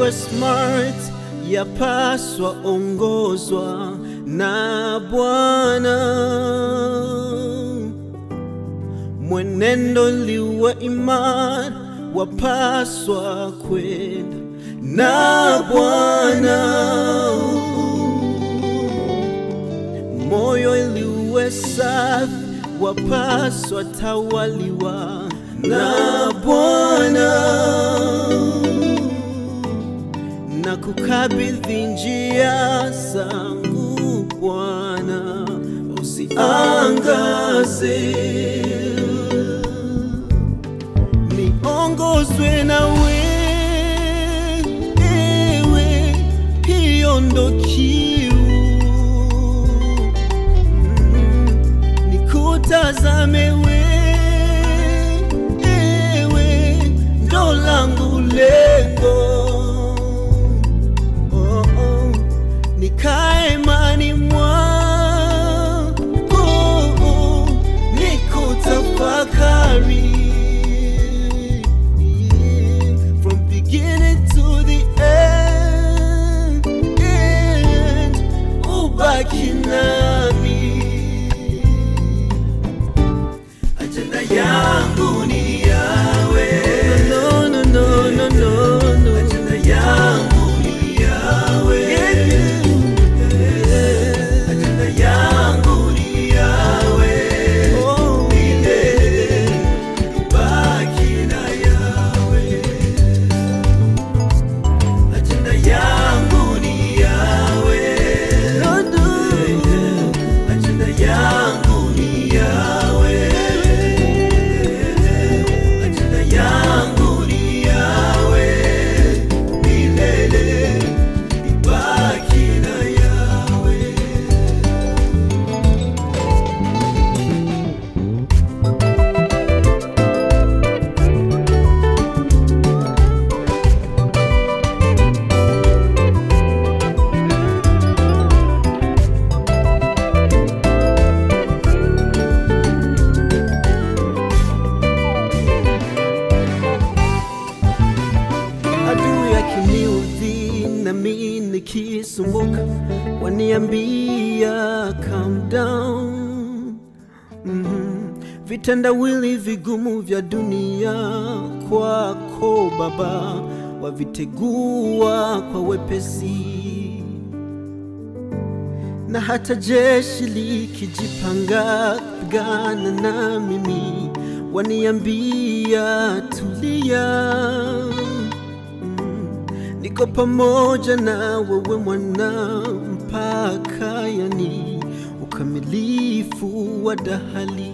uwe smart, yapaswa ongozwa na Bwana. Mwenendo liwe imara, wapaswa kwenda na Bwana. Moyo iliwe safi, wapaswa tawaliwa na Bwana na kukabidhi njia zangu Bwana, usiangaze, niongozwe nawe, ewe, hiyo ndo kiu Mm, nikutazame we, ewe, ndo langu lengo oh, oh. nikae mani mwangu nikutafakari from beginning to the end, end ubaki nami ajenda yangu ni yawe no, no, no, no, no, no. ajenda yangu ni yawe ajenda yangu ni yawe milele baki na yawe ajenda yangu ni yawe ajenda yangu ni yawe ajenda yangu ni yawe milele ibaki na yawe adui akiniudhi nami nikisumbuka waniambia calm down mm vitendawili vigumu vya dunia kwako baba wavitegua kwa wepesi na hata jeshi likijipanga kupigana na mimi waniambia tulia Mm, niko pamoja na wewe mwana mpaka yani ukamilifu wa dahali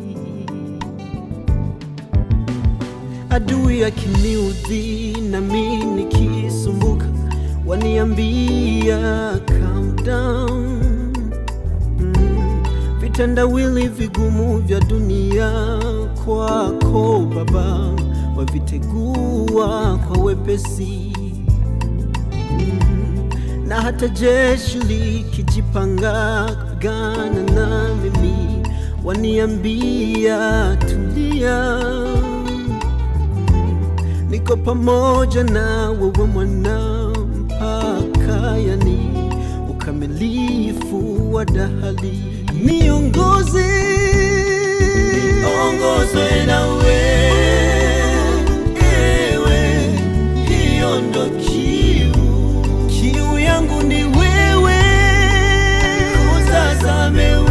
adui akiniudhi nami nikisumbuka waniambia calm down mm, vitendawili vigumu vya dunia kwako baba wavitegua kwa wepesi mm, na hata jeshi likijipanga kupigana na mimi waniambia tulia niko pamoja na wewe mwana mpaka yani ukamilifu wa dahali niongoze ongozwe nawe ewe hiyo ndo kiu kiu yangu ni wewe kutazame